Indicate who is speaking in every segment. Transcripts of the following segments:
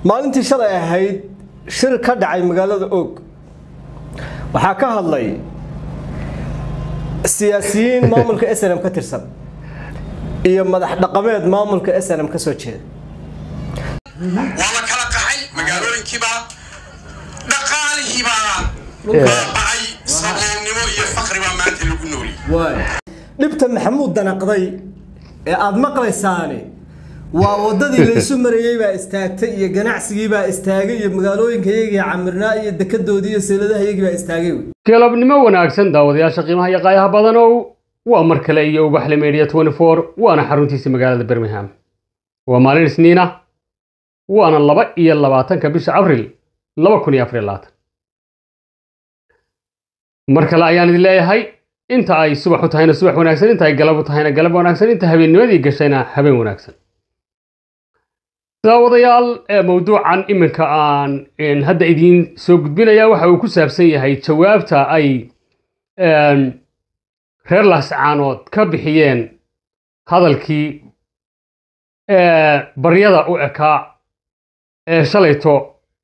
Speaker 1: maalintii shalay ahayd shir ka dhacay magaalada og waxaa ka hadlay siyaasiyiin maamulka snm ka tirsan iyo madax dhaqameed maamulka snm ka soo jeeda
Speaker 2: waa la kala qaxay magaalooyinkiibaa dhaqaalihiibaa baaba'ay saboolnimo iyo faqribaa maanta lagu nooliyey
Speaker 1: dhibta maxamuud danaqday ee aada maqlaysaani waa waddadii laysu marayey baa istaagtay iyo ganacsigii baa istaagay iyo magaalooyinkayagii camirnaa iyo dekedoodii iyo seeladahayagii baa istaagay wey
Speaker 3: galabnimo wanaagsan daawadayaasha qiimaha iyo qaayaha badanow waa mar kale iyo ubaxle media waana xaruntiisa magaalada birmingham waa maalin isniina waana laba iyo labaatanka bisha abril laba kun iyo afar labaatan mar kale ayaan idin leeyahay inta ay subax u tahayna subax wanaagsan inta ay galab u tahayna galab wanaagsan inta habeennimadii gashayna habeen wanaagsan daawadayaal mawduucan iminka aan hadda idiin soo gudbinaya waxa uu ku saabsan yahay jawaabta ay reer laascaanood ka bixiyeen hadalkii baryada u ekaa ee shalayto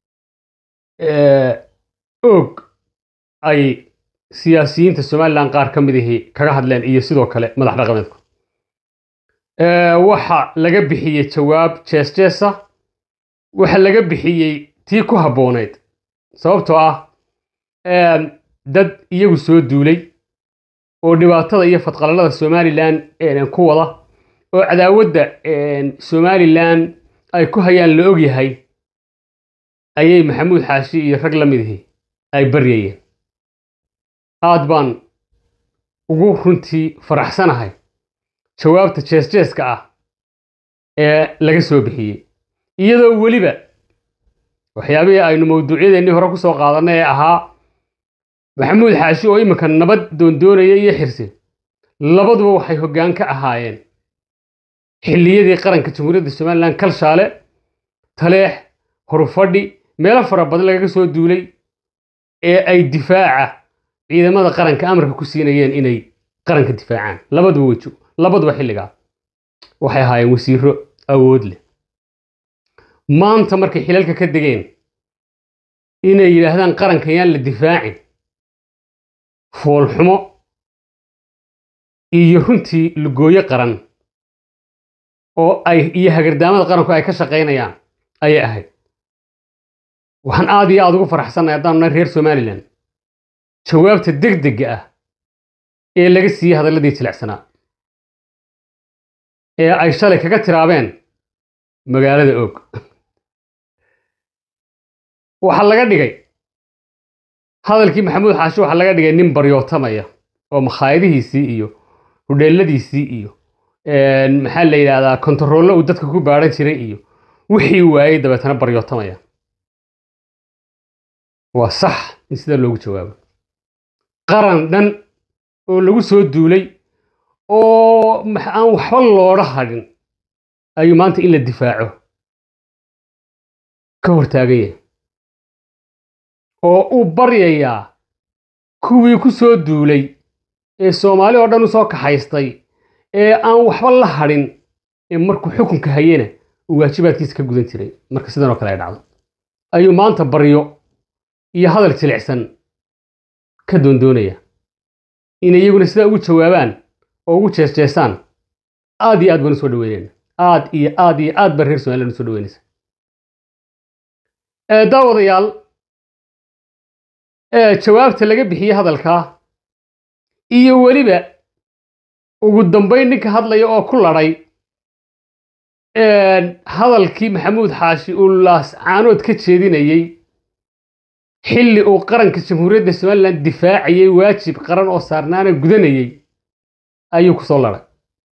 Speaker 3: og ay siyaasiyiinta somalilan qaar ka midihii kaga hadleen iyo sidoo kale madax dhaqameedku waxa laga bixiyey jawaab jees jeesa waxa laga bixiyey tii ku habboonayd sababtoo ah dad iyagu soo duulay oo dhibaatada iyo fadqalalada somalilan ku wada oo cadaawadda somalilan ay ku hayaan la og yahay ayay maxamuud xaashi iyo rag la midihii ay baryayeen aad baan ugu runtii faraxsanahay jawaabta jees-jeeska ah ee laga soo bixiyey iyadoo weliba waxyaabihii aynu mawduucyadeennii hore ku soo qaadanay ee ahaa maxamuud xaashi oo iminka nabad doondoonaya iyo xirsi labaduba waxay hoggaan ka ahaayeen xilliyadii qaranka jamhuuriyadda somalilan kalshaale taleex horufadhi meelo fara badan lagaga soo duulay ee ay difaaca ciidamada qaranka amarka ku siinayeen inay qaranka difaacaan labaduba wejo labaduba xilligaa waxay ahaayeen wasiiro awood leh maanta markay xilalka ka degeen inay yidhaahdaan qaranka yaan la difaacin foolxumo iyo runtii lugooyo qaran oo ay iyo hagardaamada qaranku ay ka shaqaynayaan ayay ahayd waxaan aad iyo aada ugu faraxsannahay haddaanu nahay reer somalilan jawaabta degdega ah ee laga siiyey hadalladii jilicsanaa ee ay shalay kaga tiraabeen magaalada og waxaa laga dhigay hadalkii maxamuud xaashi waxaa laga dhigay nin baryootamaya oo makhaayadihiisii iyo hudheeladiisii iyo maxaa la yidhaahdaa kontaroollo uu dadka ku baadhan jiray iyo wixii waayey dabeetana baryootamaya waa sax in sida loogu jawaabo qaran dhan oo lagu soo duulay oo aan waxba looga hadhin ayuu maanta in la difaaco ka hortaagan yahay oo uu baryayaa kuwii ku soo duulay ee soomaali oo dhan u soo kaxaystay ee aan waxba la hadhin ee markuu xukunka hayena uu waajibaadkiisa ka gudan jiray marka sidan oo kale ay dhacdo ayuu maanta baryo iyo hadal jilicsan ka doondoonaya inay iyaguna sidaa ugu jawaabaan oo ugu jeesjeesaan aad iyo aad baan u soo dhaweynayna aad iyo aad iyo aad baan reer somalilan u soo dhaweynaysa daawadayaal jawaabta laga bixiyey hadalkaa iyo weliba ugu dambayn ninka hadlaya oo ku ladhay hadalkii maxamuud xaashi uu laascaanood ka jeedinayey xilli uu qaranka jamhuuriyadda somalilan difaacayey waajib qaran oo saarnaana gudanayey ayuu ku soo ladhay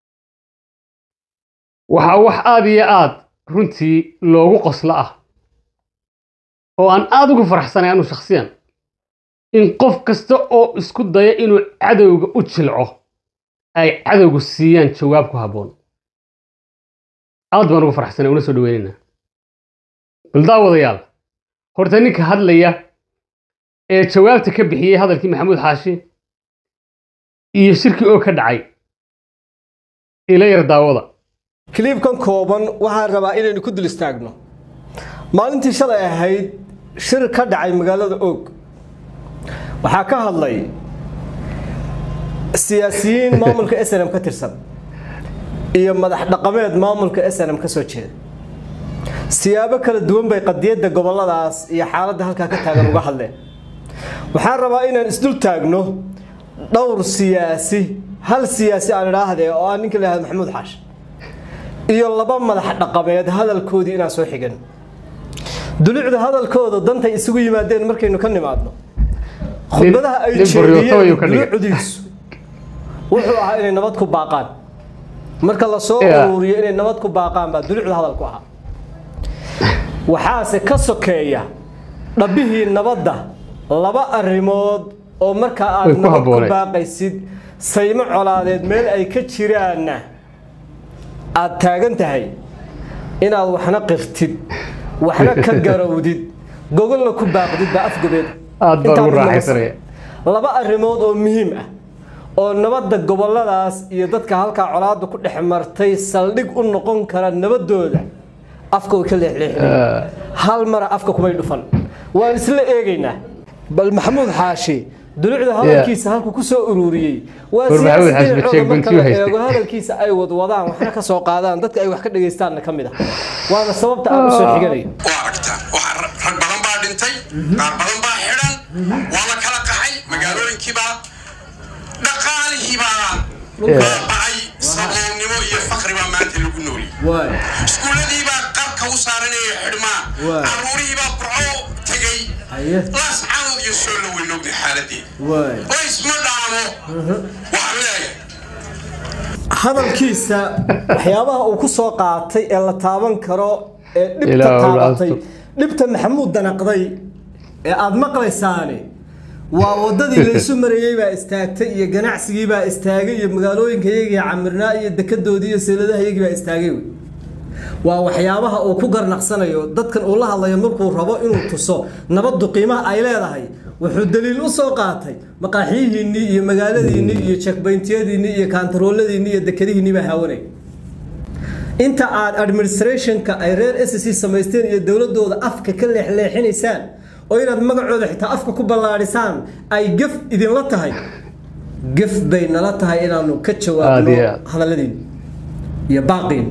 Speaker 3: waxaa wax aad iyo aad runtii loogu qoslo ah oo aan aad ugu faraxsanay anu shakhsiyan in qof kasta oo isku daya inuu cadowga u jilco ay cadowgu siiyaan jawaab ku habboon aad baan ugu faraxsanay una soo dhaweynaynaa bal daawadayaal horta ninka hadlaya ee jawaabta ka bixiyey hadalkii maxamuud xaashi iyo shirkii oo ka dhacay ila yar daawada
Speaker 1: kiliibkan kooban waxaan rabaa inaynu ku dul istaagno maalintii shalay ahayd shir ka dhacay magaalada oog waxaa ka hadlay siyaasiyiin maamulka snm ka tirsan iyo madax dhaqameed maamulka snm ka soo jeeda siyaabo kala duwan bay qadiyadda goboladaas iyo xaaladda halkaa ka taagan uga hadleen waxaan rabaa inaan isdul taagno dhowr siyaasi hal siyaasi aan idhaahdee oo aan ninka lahahdo maxamuud xaash iyo laba madax dhaqameed hadalkoodii inaan soo xigan dulucda hadalkooda dantay isugu yimaadeen markaynu ka nimaadno khudbadaha ay
Speaker 3: nin buryoto ayuu
Speaker 1: jeediyeen
Speaker 3: ka dhigay.
Speaker 1: dulucdiisu wuxuu ahaa inay nabad ku baaqaan marka la soo
Speaker 3: Yeah.
Speaker 1: ururiyo inay nabad ku baaqaan baa dulucda hadalku ahaa waxaase ka sokeeya dhabbihii nabadda laba arrimood oo marka
Speaker 3: Way
Speaker 1: aad
Speaker 3: ku
Speaker 1: nabad ku
Speaker 3: habbooneed.
Speaker 1: baaqaysid saymo colaadeed meel ay ka jiraanna aad taagan tahay inaad waxna qirtid waxna ka garowdid gogolna ku baaqdid baa afgobeed
Speaker 3: Aad baan
Speaker 1: Intaa
Speaker 3: ugu
Speaker 1: mid lama
Speaker 3: raaxaysanaya.
Speaker 1: sano. laba arrimood oo muhiim ah oo nabadda goboladaas iyo dadka halkaa colaadda ku dhex martay saldhig u noqon kara nabadooda afka way ka leexleexinayaan hal mara afka kumay dhufan waan isla eegaynaa bal maxamuud xaashi dulucda hadalkiisa halku ku soo ururiyey waa
Speaker 3: War Maxamuud
Speaker 1: siyaasi
Speaker 3: Xaashi
Speaker 1: dhinacooda
Speaker 3: Bacheek
Speaker 1: marka
Speaker 3: Bantiyo
Speaker 1: la
Speaker 3: haystay.
Speaker 1: eego hadalkiisa ay wadwadaan waxna ka soo qaadaan dadka ay wax ka dhagaystaanna ka mid ah waana sababta aan u soo xiganayo
Speaker 2: waa aragtaan waxaa ra- rag badan baa dhintay qaar badan baa xidhan waa la kala qaxay magaalooyinkiibaa dhaqaalihiibaa baaba'ay saboolnimo iyo faqri baa maanta lagu nooliyey iskuulladiibaa qarka u saaranaya xidhmaa
Speaker 1: Waa.
Speaker 2: caruurihiibaa burco tegey
Speaker 1: Haye.
Speaker 2: laas canood iyo soo la weynogna xaaladeeda laysma dhaamo waxaan leeyahay
Speaker 1: hadalkiisa waxyaabaha uu ku soo qaatay ee la taaban karo ee dhibta
Speaker 3: Ilaahu
Speaker 1: taabatay
Speaker 3: laasto.
Speaker 1: dhibta maxamuud danaqday ee aad maqlaysaani waa wadadii laysu marayey baa istaagtay iyo ganacsigii baa istaagay iyo magaalooyinka iyagii camirnaa iyo dekadoodii iyo seeladaha iyagii baa istaagay wey waa waxyaabaha uu ku garnaqsanayo dadkan uu la hadlayo markuu rabo inuu tuso nabaddu qiimaha ay leedahay wuxuu daliil u soo qaatay maqaaxiyihiinnii iyo magaaladiinnii iyo checkpointyadiinnii iyo kaantarooladiinnii iyo dekadihiinnii baa haawanay inta aad administrationka ay reer SSC samaysteen iyo dowladooda afka ka leexleexinaysaan oo inaad magacooda xitaa afka ku ballaadhisaan ay gaf idinla tahay gaf bay nala tahay inaanu ka
Speaker 3: Aad
Speaker 1: jawaabno
Speaker 3: iyo aad.
Speaker 1: hadalladiin iyo baaqiin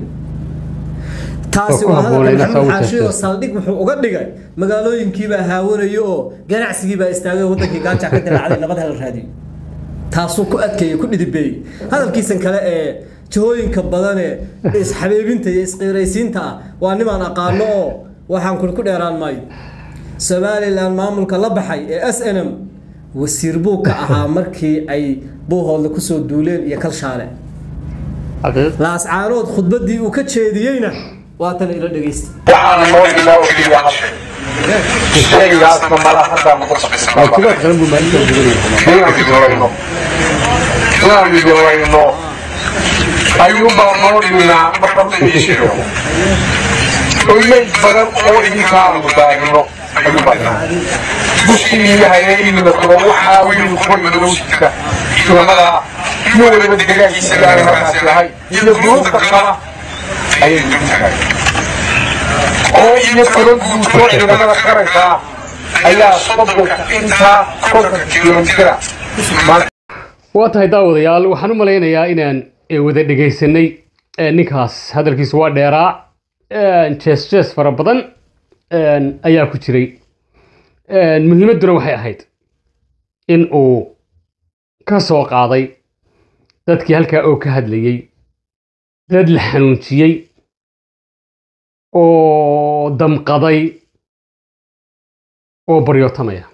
Speaker 1: taasi
Speaker 3: Waa ku
Speaker 1: waa hadalka
Speaker 3: habboonay inaad
Speaker 1: maxamuud
Speaker 3: saa u
Speaker 1: xaashi oo
Speaker 3: jeesteen.
Speaker 1: saldhig wuxuu uga dhigay magaalooyinkiibaa haawanayo oo ganacsigiibaa istaagay oo wadankii gaaja ka dilaacday nabad hala raadiyo taasuu ku adkeeyey ku dhidibeeyey hadalkiisan kale ee jihooyinka badan ee isxabeebinta iyo isqiiraysiinta ah waa nimaan aqaano oo waxaan kuli ku dheeraan maayo somalilan maamulka la baxay ee s n m wasiir buu ka ahaa markii ay buuhoodla kusoo duuleen iyo kalshaale
Speaker 3: xaqiiq
Speaker 1: laascaanood khudbaddii uu ka jeediyeyna waatan ila dhegaysta
Speaker 4: waxaan noo ilaa ogtiya shaygaasna mala hadda
Speaker 3: waa kubaad qaran buu maalinta gudanaya
Speaker 4: inaan midowayno inaan midowayno ayuunbaa noo dhiminaa marka iishiyo oymay badan oo idinkaanu daagno ayuubaa bushii hayayna kuro waxaa wiil kuwa madowjika culamada iyo weliba degaankiisa ilaahay markaas yahay iyo duruufta kala ayay dultahay oo iyo toban guutoo ciidamada qaraysaa ayaa soddonka intaa kontonka kilomitira maanta
Speaker 3: waa tahay daawadayaal waxaan u malaynayaa inaan eh, wada dhegaysanay eh, ninkaas hadalkiisu waa dheeraa eh, jees jees fara badan eh, ayaa ku jiray Eh, muhiimadduna waxay ahayd in uu ka soo qaaday dadkii halkaa oo ka hadlayey dad la xanuunjiyey oo damqaday oo baryootamaya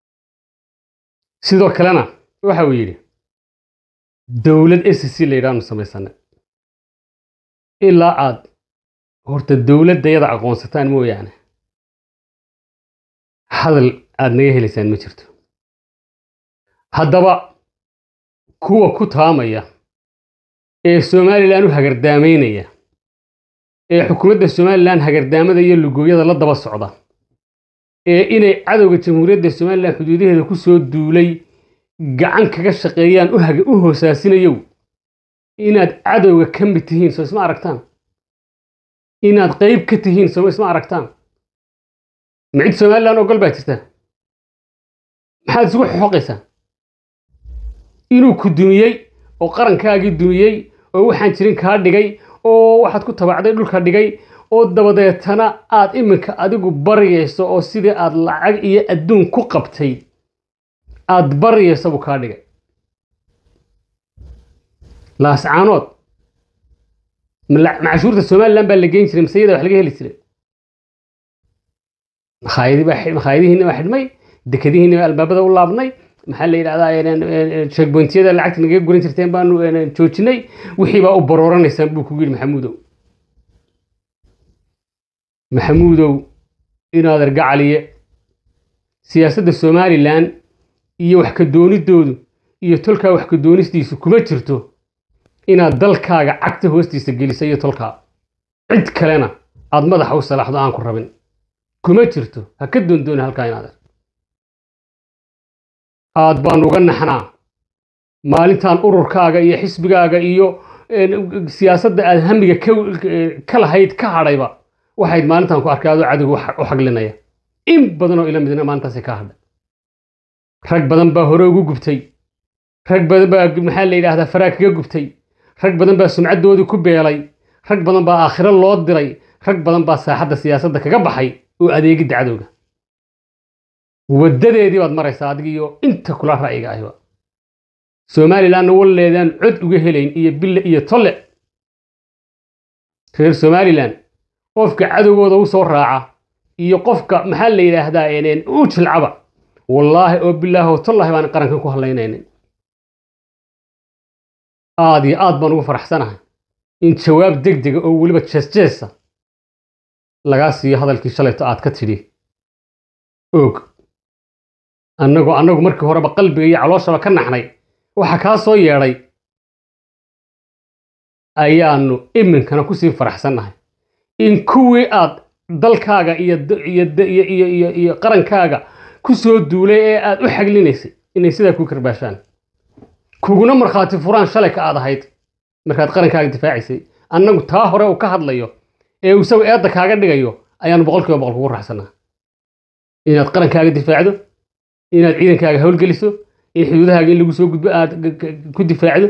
Speaker 3: sidoo kalena waxa uu yidhi dowlad s c la yidhaahnu samaysana ilaa aad horta dowladdayada aqoonsataan mooyaane hadal aad naga helaysaan ma jirto haddaba kuwa ku taamaya ee somalilan u hagardaamaynaya ee xukuumadda somalilan hagardaamada iyo lugooyada la daba socda ee inay cadowga jamhuuriyadda somalilan xuduudaheeda ku soo duulay gacan kaga shaqeeyaan u haga- u hoosaasinayow inaad cadowga ka mid tihiin soo isma aragtaan inaad qayb ka tihiin soo isma aragtaan ma cid somalilan ogol baa jirta maxaad isugu xoqaysaa inuu ku dumiyey oo qarankaagii dumiyey oo waxaan jirin kaa dhigay oo waxaad ku tabacday dhulka dhigay oo dabadeetana aad iminka adigu baryayso oo sidii aad lacag iyo adduun ku qabtay aad baryayso buu kaa dhigay laascaanood macashuurta somalilan baa la geyn jiray masayada wax laga heli jiray makhaayadihiina waa xidhmay dekadihiina waa albaabada u laabnay maxaa la yidhahdaa checkpointyada lacagta nagaga guran jirteen baanu joojinay wixii baa u barooranaysaan buu kugu yidhi maxamuudow maxamuudow inaad argacaliye siyaasadda somalilan iyo wax ka doonidoodu iyo tolkaa wax ka doonistiisu kuma jirto inaad dalkaaga cagta hoostiisa gelisa iyo tolkaa cid kalena aad madaxa u salaaxdo aan ku rabin kuma jirto ha ka doondooni halkaa inaad ar aad baan uga naxnaa maalintan ururkaaga iyo xisbigaaga iyo siyaasadda aad hamiga ka lahayd ka hadhayba waxayd maalintan ku arkay adoo cadowga u xaglinaya in badanoo ila midna maalintaasi ka hadhay rag badan baa hore ugu gubtay rag badan baa maxaa la yidhaahdaa faraa kaga gubtay rag badan baa sumcaddoodii ku beelay rag badan baa aakhiro loo diray rag badan baa saaxadda siyaasadda kaga baxay oo adeegidda cadowga waddadeedii baad maraysaa adigiyo inta kula ra'yiga ahiba somalilanna walleedaan cod uga helayn iyo bille iyo tolle reer somalilan qofka cadowgooda u soo raaca iyo qofka maxaa la yidhaahdaa u jilcaba wallaahi oo bilaahi oo tollahi baan qarankan ku hadlaynaynin aad iyo aad baan ugu faraxsanahay in jawaab deg dega oo weliba jeesjeesa lagaa siiyo hadalkii shalayto aad ka tidhi og annagoo annagu markii horeba qalbiga iyo calooshaba ka naxnay waxa kaa soo yeedhay ayaannu iminkana kusii faraxsannahay in kuwii aad dalkaaga iyo qarankaaga ku soo duulay ee aad u xaglinaysay inay sidaa ku karbaashaan kuguna markhaati furaan shalay ka aad ahayd markaad qarankaaga difaacaysay annagu taa hore uu ka hadlayo ee uu isagu eedda kaaga dhigayo ayaannu boqolkiiba boqol kugu raxsanaa inaad qarankaaga difaacdo inaad ciidankaaga howlgeliso in xuduudahaaga in lagu soo gudbo aad ku difaacdo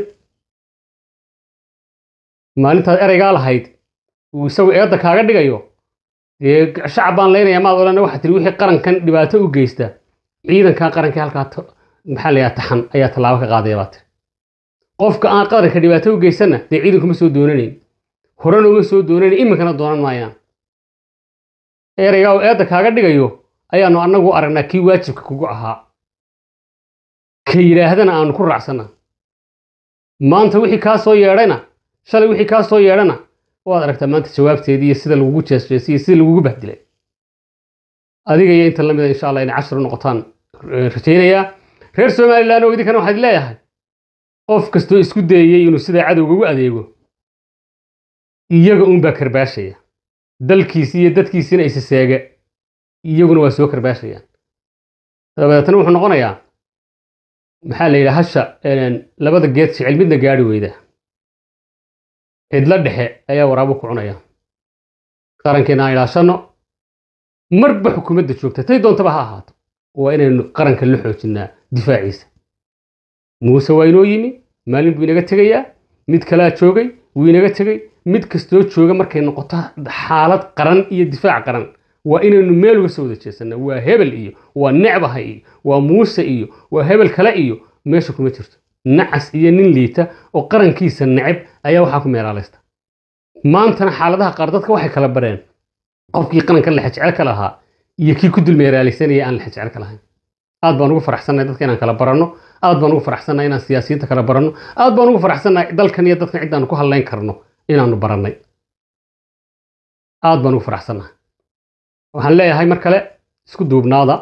Speaker 3: maalintaad ereygaa lahayd uu isagu eedda kaaga dhigayo dee shacab baan leynayaa maad odhan waxaa tiri wixii qarankan dhibaato u geysta ciidankaa qarankii halkaa maxaa layaa taxan ayaa tallaabo ka qaadaya baa tiri qofka aan qaranka dhibaato u geysanna dee ciidankuma soo doonanayn horena uma soo doonayn iminkana doonan maayaan ereygaa uu eedda kaaga dhigayo ayaannu annagu aragnaa kii waajibka kugu ahaa ka yidhaahdana aanu ku raacsannaa maanta wixii kaa soo yeedhayna shalay wixii kaa soo yeedhana waad aragtaa maanta jawaabteedii iyo sida lagugu jeesjeesay iyo sida lagugu bahdilay adiga iyo inta lamida insha allah inay cashar u noqotaan rajaynayaa reer somalilan oo idinkana waxaad leeyahay qof kastoo isku dayey inuu sidaa cadowga ugu adeego iyaga uunbaa karbaashaya dalkiisi iyo dadkiisina isa seega iyaguna waa soo karbaashayaan dabadeetana wuxuu noqonayaa maxaa la yidhaha hasha labada geed jecel midna gaari weyda cidla dhexe ayaa waraabo ku cunaya qarankeena aan ilaashanno marba xukuumadda joogta tay doontaba ha ahaato waa inaynu qaranka la xoojinnaa difaaciisa muuse waa inoo yimi maalin buu inaga tegayaa mid kalaa joogay wuu inaga tegey mid kastoo jooga markay noqoto xaalad qaran iyo difaac qaran waa inaynu meel uga soo wada jeesannaa waa hebel iyo waa necbahay iyo waa muuse iyo waa hebel kale iyo meesha kuma jirto nacas iyo nin liita oo qarankiisa neceb ayaa waxaa ku meelaalaysta maantana xaaladaha qaar dadka waxay kala bareen qofkii qaranka lexejecel ka lahaa iyo kii ku dulmeeraalaysanaya aan lexejecel ka lahayn aad baan ugu faraxsannahay dadka inaan kala baranno aad baan ugu faraxsannahay inaan siyaasiyiinta kala baranno aad baan ugu faraxsannahay dalkan iyo dadkan cidaanu ku hadlayn karno inaanu barannay aad baan ugu faraxsannahay waxaan leeyahay mar kale isku duubnaada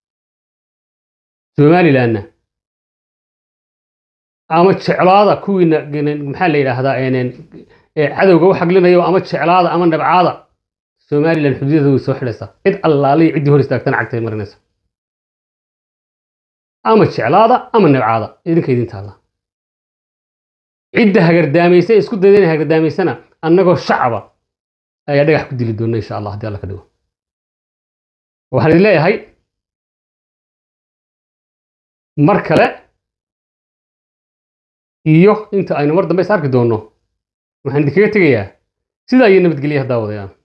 Speaker 3: somalilanna ama jeclaada kuwiina maxaa la yidhaahdaa cadowga u xaglinayo ama jeclaada ama nabcaada somalilan xuduudada way soo xidhaysaa cid allaaliya ciddii hor istaagtana cagtay marinaysa ama jeclaada ama nabcaada idinka idin taalla cidda hagardaamaysa isku dayda inay hagardaamaysana annagoo shacaba ayaa dhagax ku dili doonna insha allah haddii alla ka dhigo waxaan idin leeyahay mar kale iyo inta aynu mar dambe is arki doonno waxaan idinkaga tegayaa sidaa iyo nabadgelyaha daawadayaan